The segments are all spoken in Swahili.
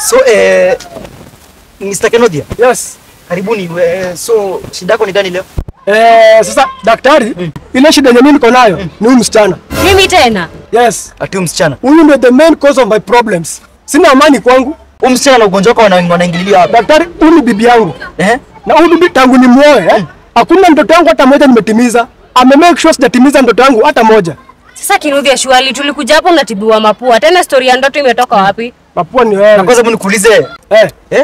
So eh, Mr. Kenodia, Yes. karibuni. Eh, so shida yako ni gani leo? Eh, sasa daktari, ile shida yenye mimi niko nayo ni huyu msichana. Mimi tena Yes. Ati huyu msichana. Huyu ndio the main cause of my problems. Sina amani kwangu. Huyu msichana na ugonjwa wako wana- wanaingililia hapa. Daktari, huyu ni bibi yangu. Eh? Na huyu bibi tangu ni muoe, eh? Hakuna mtoto wangu hata moja nimetimiza. Ame make sure sijatimiza mtoto wangu hata moja. sasa Kinudhi Shwali, tulikuja hapo unatibiwa mapua tena, stori ya ndoto imetoka wapi? Mapua ni Na wewe. kwanza hebu nikuulize, Eh, eh?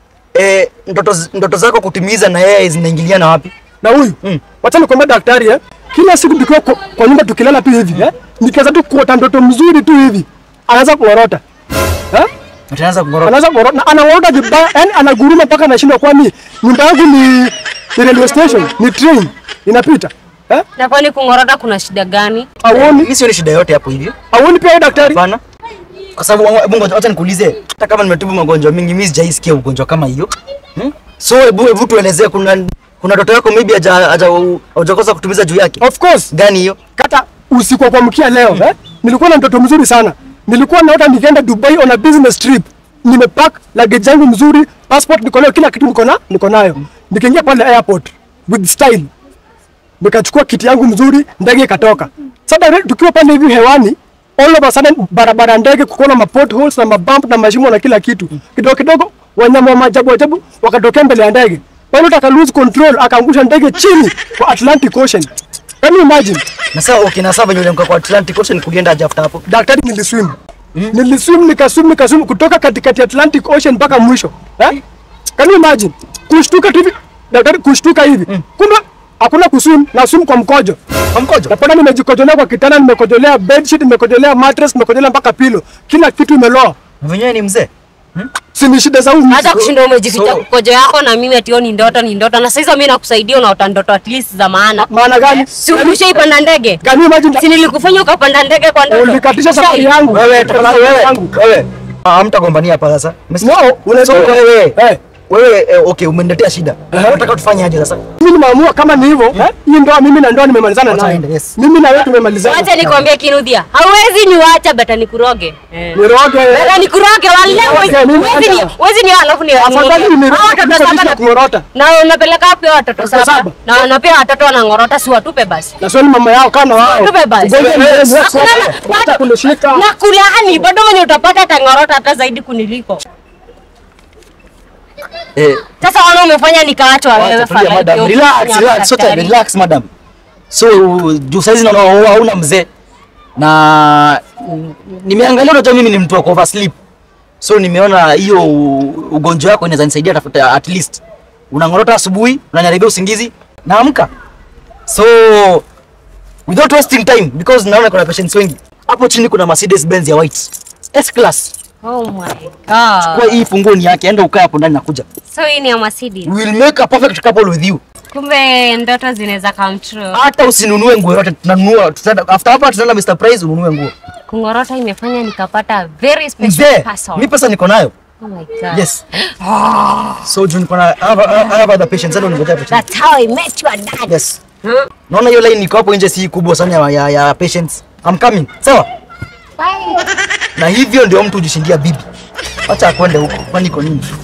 Eh, ndoto ndoto zako kutimiza na yeye zinaingiliana wapi? na huyu. Mm. Wacha nikwambie daktari, eh? Kila siku tukiwa kwa, kwa nyumba tukilala tu hivi, eh? Nikianza tu kuota ndoto mzuri tu hivi. Anaanza kuorota. Eh? Utaanza kungorota. Anaanza kuorota na anaorota vibaya, yani anaguruma mpaka anashindwa kwani nyumba yangu ni, ni railway station, ni train inapita. Eh? Na kwani kung'orota kuna shida gani? Auoni? Mimi sioni shida yote hapo hivyo. Auoni pia wewe daktari? Hapana. Kwa sababu hebu ngoja acha nikuulize. Hata kama nimetibu magonjwa mingi, mimi sijaisikia ugonjwa kama hiyo. Hmm? So hebu hebu tuelezee kuna kuna ndoto yako maybe haja haja hujakosa kutimiza juu yake. Of course. Gani hiyo? Kata usiku wa kuamkia leo eh? Nilikuwa na mtoto mzuri sana. Nilikuwa naota nikienda Dubai on a business trip. Nimepack luggage yangu mzuri, passport niko nayo, kila kitu niko na niko nayo. Nikaingia pale airport with style. Nikachukua kiti yangu mzuri, ndege ikatoka. Sasa direct tukiwa pale hivi hewani, all of a sudden barabara ya ndege kuko na potholes na mabump na mashimo na kila kitu. Kidogo kidogo wanyama wa maajabu ajabu wakatokea mbele ya ndege. Pilot aka lose control, akaangusha ndege chini kwa Atlantic Ocean. Can you imagine? Na sasa okay, na sasa venye uliamka kwa Atlantic Ocean kulienda aje after hapo? daktari niliswim niliswim nikaswim nikaswim kutoka katikati ya Atlantic Ocean mpaka mwisho eh? Can you imagine kushtuka tu hivi daktari kushtuka hivi kumbe hakuna kuswim na swim kwa mkojo Kwa mkojo? napona nimejikojolea kwa kitanda nimekojolea bedsheet nimekojolea mattress nimekojolea mpaka pilo kila kitu imeloa Venyewe ni mzee. si ni shida za huyu mtu. Hata kushinda umejificha so- kojo yako na mimi ati ni ndoto ni ndoto, na sasa mimi nakusaidia unaota ndoto at least za maana. maana gani Si ulishaipanda ndege? Can you imagine Si nilikufanya ukapanda ndege kwa ndoto? ulikatisha safari yangu Wewe tafadhali wewe. yangu Wewe. Ah, Hamtagombania hapa sasa. Umesikia? no unaweza So wewe. eh Wewe eh, okay, umeniletea shida. Eh. Unataka tufanye aje sasa? mimi nimeamua kama ni hivyo eh hii ndoa mimi na ndoa nimemalizana Wacha nayo aende, yes. mimi na wewe tumemalizana Wacha nikwambie Kinudhia, hauwezi niwacha beta nikuroge. Eh. niroge Beta nikuroge wala Okay, mimi huwezi ni hata- huwezi ni alafu ni Afadhali Hao niroge watoto kuliko saba niishi na- kung'orota. Na unapeleka wapi hao watoto Watoto saba? saba? Na na pia watoto wanang'orota si watupe basi. na swali mama yao kana wao Tupe basi. Ugonjwa ni wewe, Hakuna- wewe, hata kunishika Na kulaani bado mwenye utapata atang'orota hata zaidi kuniliko. Eh, Sasa wana umefanya nikaachwa wewe Tulia, fala. madam. Ndio Relax, kufanya relax, sote daktari. relax madam. So juu saizi naona wewe hauna mzee na mm, nimeangalia, unajua mimi ni mtu wa oversleep, so nimeona hiyo ugonjwa wako inaweza nisaidia tafuta at least unang'orota asubuhi, unanyaribia usingizi, naamka. So without wasting time because naona kuna patients wengi hapo chini, kuna Mercedes Benz ya white S class. Oh my Kwa god. hii funguo ni yake, enda ukae hapo ndani, nakuja. So hii ni ya Mercedes. We will make a perfect couple with you. Kumbe ndoto zinaweza come true. hata usinunue nguo yote tunanunua tutaenda after hapa tutaenda Mr Price ununue nguo Kung'orota imefanya nikapata a very special mzee person. mi pesa niko nayo Oh my god. yes so juu niko na I have, I have other patients ndio ningojea patients That's how I met your dad. yes Huh? naona hiyo line iko hapo nje si kubwa sana ya, ya, ya patients I'm coming sawa Bye. na hivyo ndio mtu hujishindia bibi acha akwende huko kwani iko nini